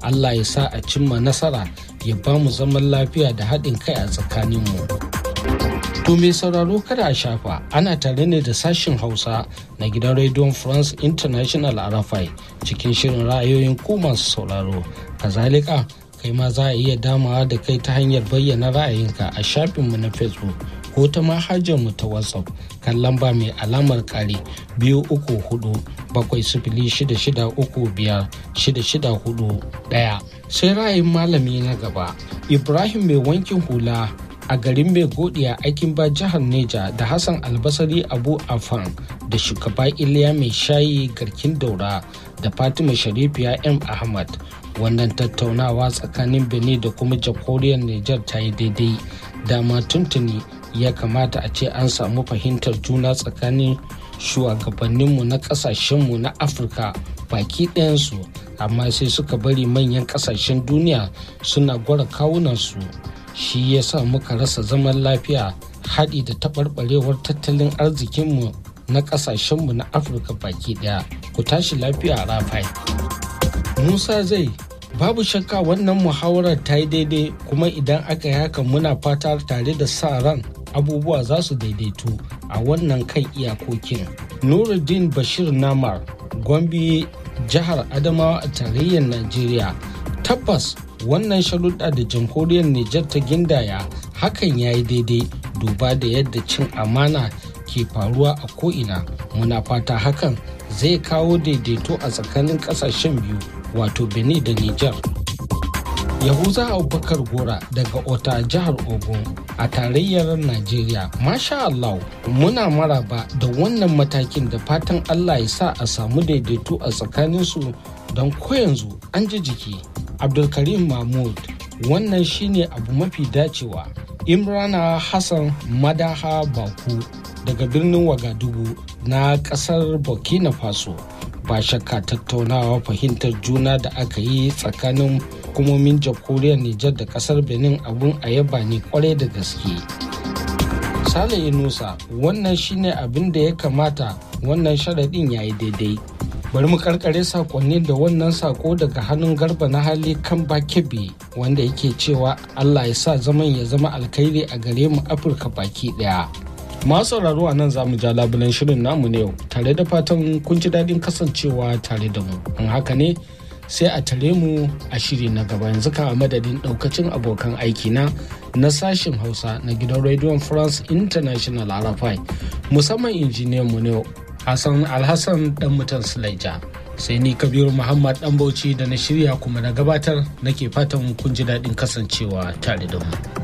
allah ya sa a cimma nasara ya ba mu zaman lafiya da haɗin kai a tsakaninmu to mai sauraro kada a shafa ana tare ne da sashin hausa na gidan rediyon france international arafai cikin shirin ra'ayoyin ku masu sauraro kazalika kai ma za a iya damawa da kai ta hanyar bayyana ra'ayinka a shafinmu na facebook ko ta mu ta whatsapp kan lamba mai alamar kare biyu uku hudu bakwai sifili shida shida uku biyar shida shida hudu daya sai ra'ayin malami na gaba ibrahim mai wankin hula a garin mai godiya aikin ba jihar neja da hassan albasari abu afan da shugaba iliya mai shayi garkin daura da fatima sharifiya m ahmad wannan tattaunawa tsakanin benin da kuma jamhuriyar niger ta yi daidai dama tuntuni ya kamata a ce an samu fahimtar juna tsakanin shugabanninmu na kasashenmu na afirka baki ɗayansu amma sai suka bari manyan kasashen duniya suna gwara kawunansu shi ya sa muka rasa zaman lafiya haɗi da taɓarɓarewar tattalin arzikinmu na ƙasashenmu na afirka baki ɗaya ku tashi lafiya a rafai musa zai babu shakka wannan muhawarar ta yi daidai kuma idan aka yi haka muna fata tare da sa ran abubuwa za su daidaitu a wannan kan iyakokin nuruddin bashir namar gombe jihar adamawa a tarayyar najeriya tabbas wannan sharuɗa da jamhuriyar Nijar ta gindaya hakan ya yi daidai duba da yadda cin amana ke faruwa a ko'ina muna fata hakan zai kawo daidaito a tsakanin ƙasashen biyu wato benin da Nijar. yahuza abubakar gora daga ota jihar ogun a tarayyar najeriya masha allah muna maraba da wannan matakin da fatan allah ya sa a samu daidaito a tsakaninsu don ko yanzu an ji jiki abdulkarim mahmud wannan shine abu mafi dacewa imrana hassan madaha baku daga birnin wagadugu na kasar burkina faso ba shakka tattaunawa fahimtar juna da aka yi tsakanin hukumomin jamhuriyar nijar da kasar benin abun a yaba ne kwarai da gaske sale yunusa wannan shine abin da ya kamata wannan sharaɗin ya yi daidai bari mu karkare sakonni da wannan sako daga hannun garba na hali kan bakebe wanda yake cewa allah ya sa zaman ya zama alkhairi a gare mu afirka baki daya masu sauraro a nan za mu ja labulen shirin namu ne yau tare da fatan kun ji daɗin kasancewa tare da mu in haka ne sai a tare mu a shiri na gaba yanzu ka a madadin ɗaukacin abokan aiki na na sashen hausa na gidan rediyon france international arafai musamman injiniyan mu ne Hassan Alhassan dan mutan Sulaija. Sai ni Kabiru Muhammad dan Bauchi da na shirya kuma na gabatar nake fatan kun ji daɗin kasancewa tare da mu.